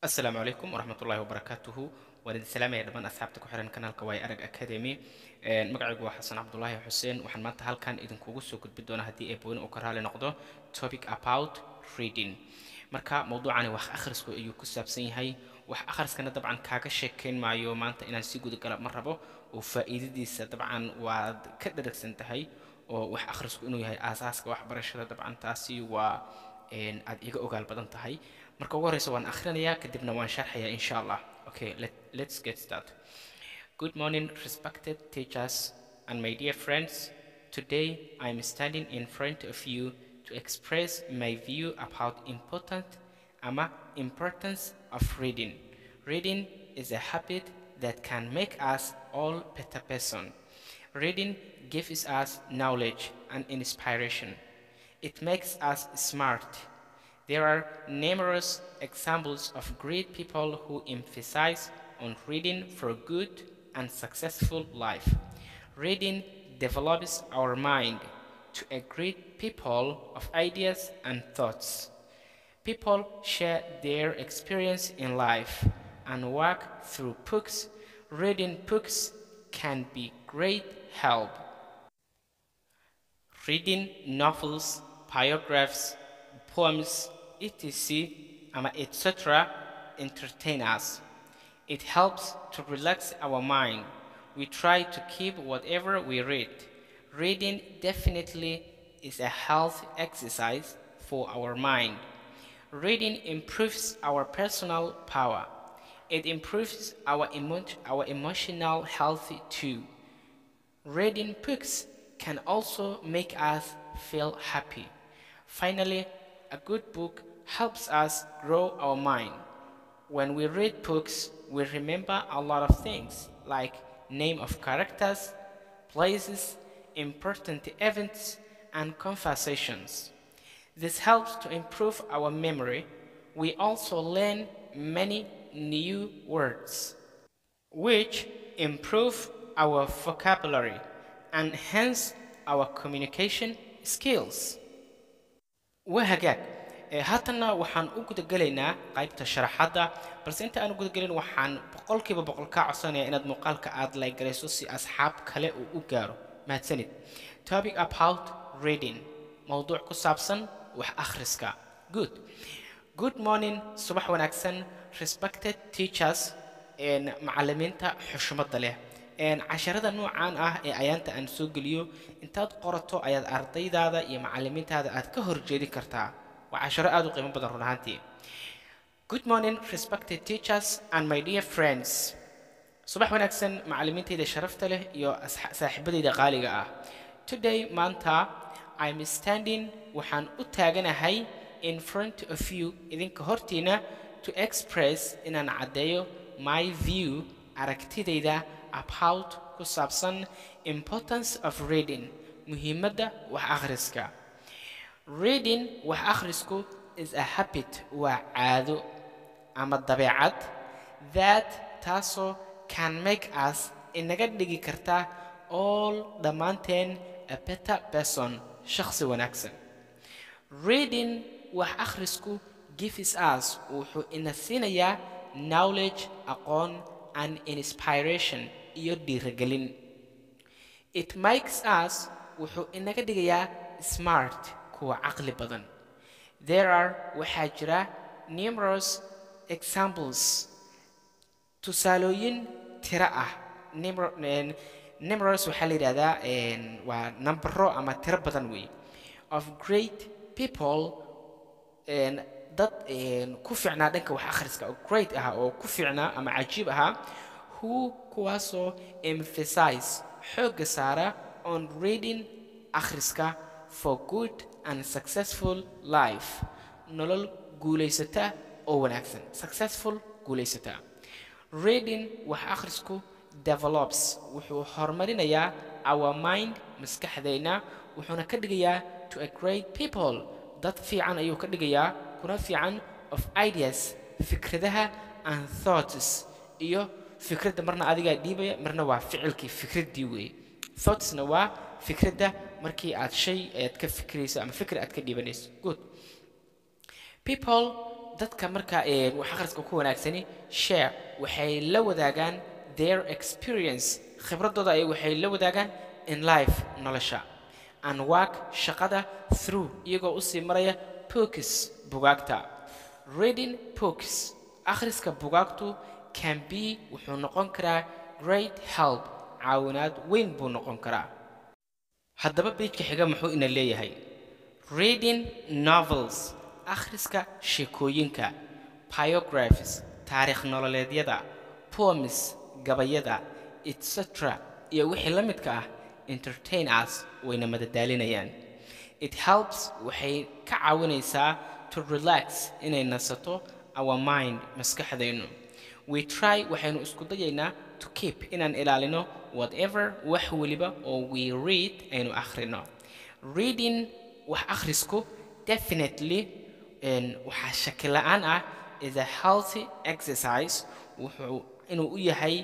asalaamu calaykum waraxmatullaahi wabarakaatuhu waan idin salaamaya dhammaan asxaabta ku xiran kanaalka waay arag academy magacaygu waa xasan cabdulaahi xuseen waxaan maanta halkan idinkugu soo gudbi doonaa haddii eebooyin uu ka raali noqdo topic about reading marka mowduucani wax akhrisku ayuu ku saabsan yahay wax akhriskana dabcan kaaga sheekayn maayo maanta inaan si gudagala ma rabo oo faa'iidadiisa dabcan waad ka dharagsan tahay oo wax akhrisku inuu yahay aasaaska waxbarashada dabcan taasi waa aad iga ogaal badan tahay marka ugu horeysa waan akhrinayaa kadibna waan sharxayaa insha allah okay let, let's get started good morning respected teachers and my dear friends today i'm standing in front of you to express my view about important ama importance of reading reading is a habit that can make us all better person reading gives us knowledge and inspiration it makes us smart there are numerous examples of great people who emphasize on reading for good and successful life. Reading develops our mind to a great people of ideas and thoughts. People share their experience in life and work through books. Reading books can be great help. Reading novels, biographs, poems, etc., um, etc., entertain us. It helps to relax our mind. We try to keep whatever we read. Reading definitely is a health exercise for our mind. Reading improves our personal power. It improves our, emo- our emotional health too. Reading books can also make us feel happy. Finally, a good book helps us grow our mind. When we read books, we remember a lot of things like name of characters, places, important events, and conversations. This helps to improve our memory. We also learn many new words, which improve our vocabulary and hence our communication skills. wahagaag haatanna waxaan u gudagelaynaa qaybta sharaxadda balse inta aan u gudagelin waxaan boqolkiiba boqol kaa codsanayaa inaad muuqaalka aad laygarayso si asxaab kale uu u gaaro mahadsanid topic about reading mowduuc ku saabsan wax akhriska good good morning subax wanaagsan respected teachers macallimiinta xushmadda leh casharada noocan ah ee ayaanta aan soo geliyo intaad qorato ayaad ardaydaada iyo macallimiintaada aad ka horjeedin kartaa waa casharo aad u qiimo badan run ahaantii good morning respected teachers and my dear friends subax wanaagsan macallimiintayda sharafta leh iyo saaxiibadayda qaaliga ah today maanta i'm standing waxaan u taaganahay in front of you idinka hortiina to express inaan caddeeyo my view aragtidayda about ku saabsan importance of reading muhiimadda wax akhriska reading wax akhrisku is a habit waa caado ama dabeecad that taasoo can make us inaga dhigi karta all dhammaanteen a better person shakhsi wanaagsan reading wax akhrisku gives us wuxuu ina siinayaa knowledge aqoon and inspiration iyo dhiirigelin it makes us wuxuu inaga dhigayaa smart kuwa caqli badan there are waxaa jira numerous examples tusaalooyin tiro ah numerous waxaa la yidhahdaa waa nambaro ama tiro badan weeye of great people dad ku fiicnaa dhanka wax akhriska oo great ah oo ku fiicnaa ama cajiib ahaa who kuwaasoo emphasize xoogga saara on reading akhriska for good and successful life nolol guulaysata oo wanaagsan successful guulaysata reading wax akhrisku develops wuxuu horumarinayaa our mind maskaxdayna wuxuuna ka dhigayaa to a great people dad fiican ayuu ka dhigayaa kuna fiican of ideas fikradaha and thoughts iyo fikradda marna adigaa dhiibaya marna waa ficilkii fikraddii weeye thoughtsna waa fikradda markii aad shay aad ka fikirayso ama fikir aad ka dhiibanayso good people dadka marka ee wax akhriska ku wanaagsani share waxay la wadaagaan their experience khibradooda ay waxay la wadaagaan in life nolosha and work shaqada through iyagoo usii maraya books bugaagta reading books akhriska bugaagtu can be wuxuu noqon karaa great help caawinaad weyn buu noqon karaa haddaba beejka xiga muxuu ina leeyahay reading novels akhriska sheekooyinka biographies taariikh nololeedyada poems gabayada etc iyo wixii la midka ah entertain us wayna madadaalinayaan it helps waxay ka caawinaysaa to relax inay nasato our mind maskaxdaynu we try waxaynu isku dayaynaa to keep inaan ilaalino whatever wax weliba oo we read aynu akhrino reading wax akhrisku definitely waxaa shaki la-aan ah is a healthy exercise wuxuu inuu u yahay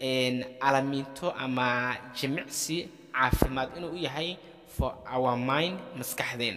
calamiinto ama jimicsi caafimaad inuu u yahay for our mind maskaxdeena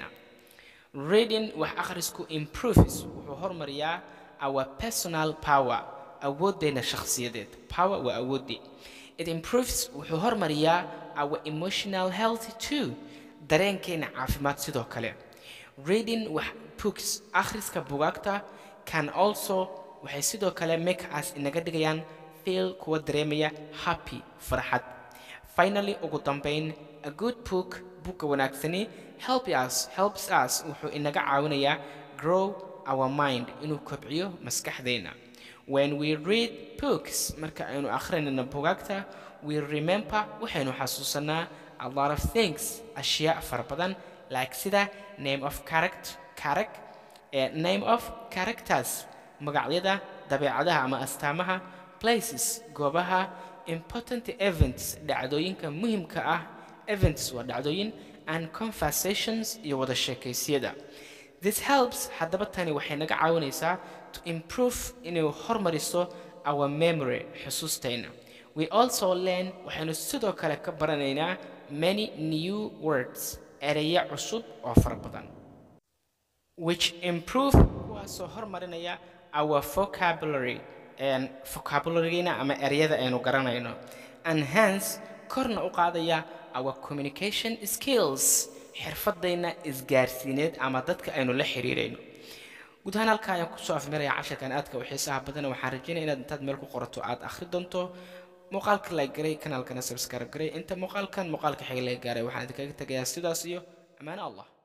reading wax akhrisku improves wuxuu hormariyaa our personal power awooddeena shakhsiyadeed power waa awooddii it improves wuxuu hormariyaa our emotional health too dareenkeena caafimaad sidoo kale reading wax books akhriska bugaagta can also waxay sidoo kale make us inaga dhigayaan feel kuwa dareemaya happy farxad finally ugu dambayn a good book buugga wanaagsani help us helps us wuxuu inaga caawinayaa grow our mind inuu kobciyo maskaxdeena when we read books marka aynu akhrinayno bugaagta we remember waxaynu xasuusanaa a lot of things ashyaa fara badan like sida name of character character eh, name of characters magacyada dabeecadaha ama astaamaha places goobaha important events dhacdooyinka muhimka ah events waa dhacdooyin and conversations iyo wada sheekaysyada this helps haddaba tani waxay naga caawinaysaa to improve inay hormariso our memory xusuustayna we also learn waxaynu sidoo kale ka baranaynaa many new words ereya cusub oo fara badan which improve kuwaasoo hormarinaya our vocabulary and vocabularygeena ama ereyada aynu garanayno and hence korna u qaadaya our communication skills xirfadayna isgaarsiineed ama dadka aynu la xiriirayno guud ahaan halkaa ayaan kusoo afmiraya casharkan aadka u xiisaha badan waxaan rajeynaya inaad intaad meel ku qorato aad akhri doonto muuqaalka la garay kanaalkana subscribe garay inta muuqaalkan muuqaalka xiga la gaaray waxaan idinkaga tegayaa sidaas iyo ammaano allah